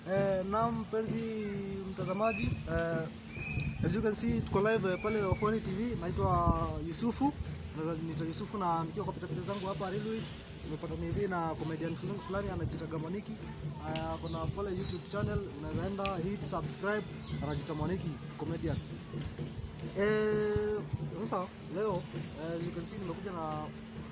Eh, naam mpenzi mtazamaji eh, as you can see tuko live eh, pale Ofoni TV. Naitwa Yusufu, Naweza niita Yusufu na nikiwa kwa pitapita zangu hapa Railways nimepata hivi na comedian fulani fulani anajiita Gamoniki. Aya, kuna pale YouTube channel unaweza enda hit subscribe, anajiita Moniki comedian. Eh, sasa leo eh, you can see nimekuja na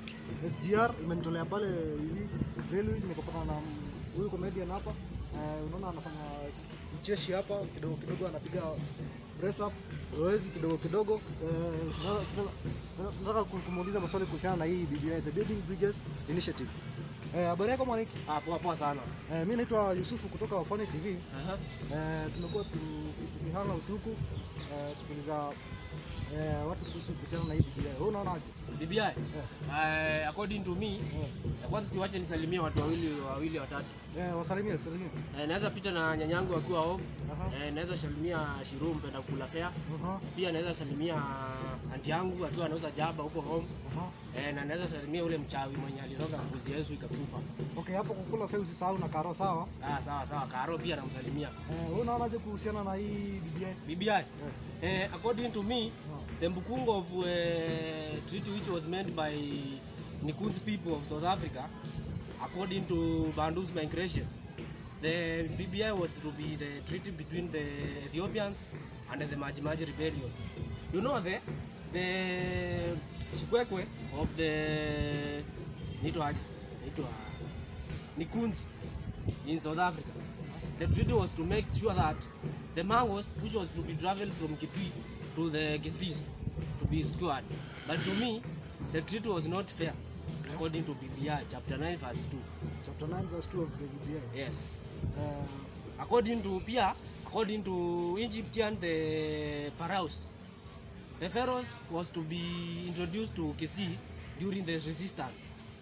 SGR imenitolea pale hivi Railways, nikapata na huyu comedian hapa eh, unaona anafanya mcheshi hapa kidogo kidogo, anapiga press up zoezi kidogo kidogo. Eh, na- na- nataka ku- kumuuliza maswali kuhusiana na hii BBI, the Building Bridges Initiative. Eh, habari yako Mwaniki? Ah, poa poa sana. Eh, mimi naitwa Yusufu kutoka Wafani TV. Aha. Eh, tumekuwa tu- tukihanga utuku eh, tukiuliza eh, watu kuhusu kuhusiana na hii BBI. Wewe unaonaje? BBI. Uh, according to me, Eh, ya kwanza siwache nisalimie watu wawili wawili watatu. eh, wasalimie, salimie. Eh, naweza pita na nyanyangu akiwa home. Aha. Eh, naweza salimia Shiru mpenda kula fea. Aha. Pia naweza salimia anti yangu akiwa anauza jaba huko home. Aha. Eh, na naweza salimia ule mchawi mwenye aliroga mbuzi Yesu ikakufa. Okay, hapo kukula fea usisahau na karo sawa. Ah, sawa sawa. Karo pia namsalimia. Eh, wewe unaonaje kuhusiana na hii BBI? BBI. Eh. Eh, according to me, the Mbukungo of uh, treaty which was made by Nikunzi people of South Africa, according to Bandu's migration, the BBI was to be the treaty between the Ethiopians and the Maji Maji rebellion. You know the the Shikwekwe of the Nitwa Nitwa Nikunzi in South Africa. The treaty was to make sure that the mangoes, which was to be traveled from Kitui to the Kisii, to be secured. But to me, the treaty was not fair, according to BBI, chapter 9, verse 2. Chapter 9 verse 2 of the BBI. Yes. Eh, According to Pia, according to Egyptian, the pharaohs, the pharaohs was to be introduced to Kisii during the resistance.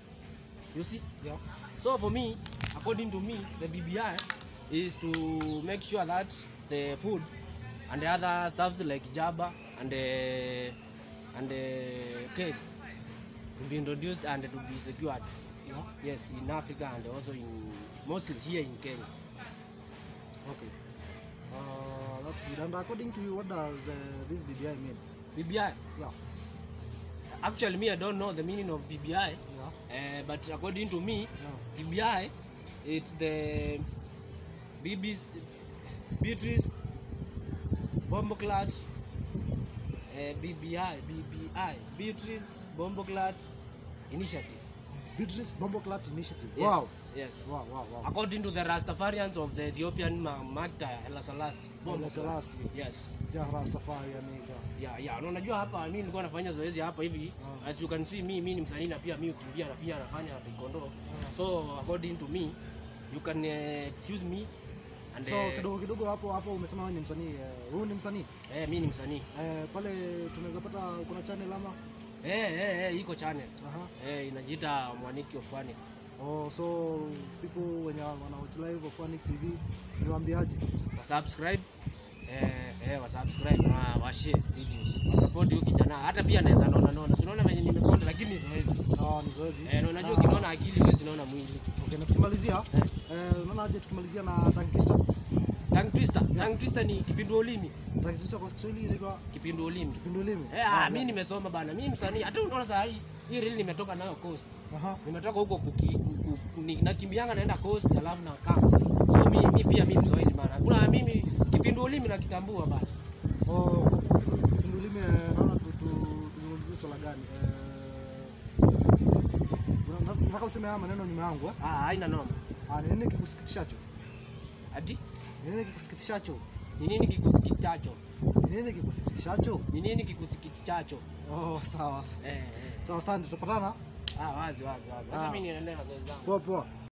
You see? yeah. So for me, according to me, the BBI is to make sure that the food and the other stuffs like jaba and the and the cake will be introduced and to be secured. Yeah. Yes, in Africa and also in mostly here in Kenya. Okay. Uh, that's good. And according to you, what does the, this BBI mean? BBI. Yeah. Actually, me I don't know the meaning of BBI, Yeah. uh, but according to me, Yeah. BBI, it's the BB's Beatrice Bomboclat uh, BBI BBI Beatrice Bomboclat Initiative. Beatrice Bomboclat Initiative. Yes, Wow. Yes. Wow, wow, wow. According to the Rastafarians of the Ethiopian Ma- Magda Haile Selassie. Haile Selassie. Yes. Ja Rastafari yani. ja. Yeah, yeah. Na unajua hapa mimi nilikuwa nafanya zoezi hapa hivi. Ah. As you can see mimi ni msanii na pia mimi ukimbia na pia nafanya taekwondo. Ah. So according to me, you can uh, excuse me and So uh, kidogo kidogo hapo hapo umesema wewe ni msanii. eh, Huyu ni msanii. eh, mimi ni msanii. Eh, pale tunaweza pata kuna channel ama? Eh, eh, eh, iko channel. Aha. Eh, inajiita Mwaniki of Funny. Oh, so people wenye wana watch live of Fanic TV niwaambiaje? Wa subscribe eh, eh, wa subscribe na wa share video. Wa support huyo kijana. Hata pia naweza naona naona. Si unaona venye nimekonda lakini ni zoezi. Ah, ni zoezi. Eh, na unajua Na- ukinaona akili huwezi naona mwili. Okay, na tukimalizia Eh. eh, unaona aje tukimalizia na Tank Twister? Tongue twister. Tongue twister ni kipindu ulimi. Tank Twister kwa Kiswahili inaitwa Kipindu ulimi. kipindu ulimi. Eh, ah, mimi nimesoma bana. Mimi msanii. Hata unaona saa hii hii reel nimetoka nayo coast. Aha. Nimetoka huko kuki, ku, ku, ni, nakimbianga naenda coast alafu na kama. So mimi mi pia mimi Mswahili bana. Kuna mimi kipindu ulimi nakitambua bana. Oh, kipindu ulimi eh, naona tu tu- tuzungumzie swala gani? Eh, una- una- unataka useme haya maneno nyuma yangu eh? Ah, haina noma. Ah, ni nini kikusikitishacho? Ati Ni nini kikusikitishacho? ni nini kikusikitichacho? Ni nini kikusikitishacho? Ni nini kikusikitichacho? Oh, sawa. Eh, eh. Sawa, asante. Tutapatana. Ah, wazi wazi wazi. Ah. Acha mimi niendelee na zoezi zangu. Poa poa.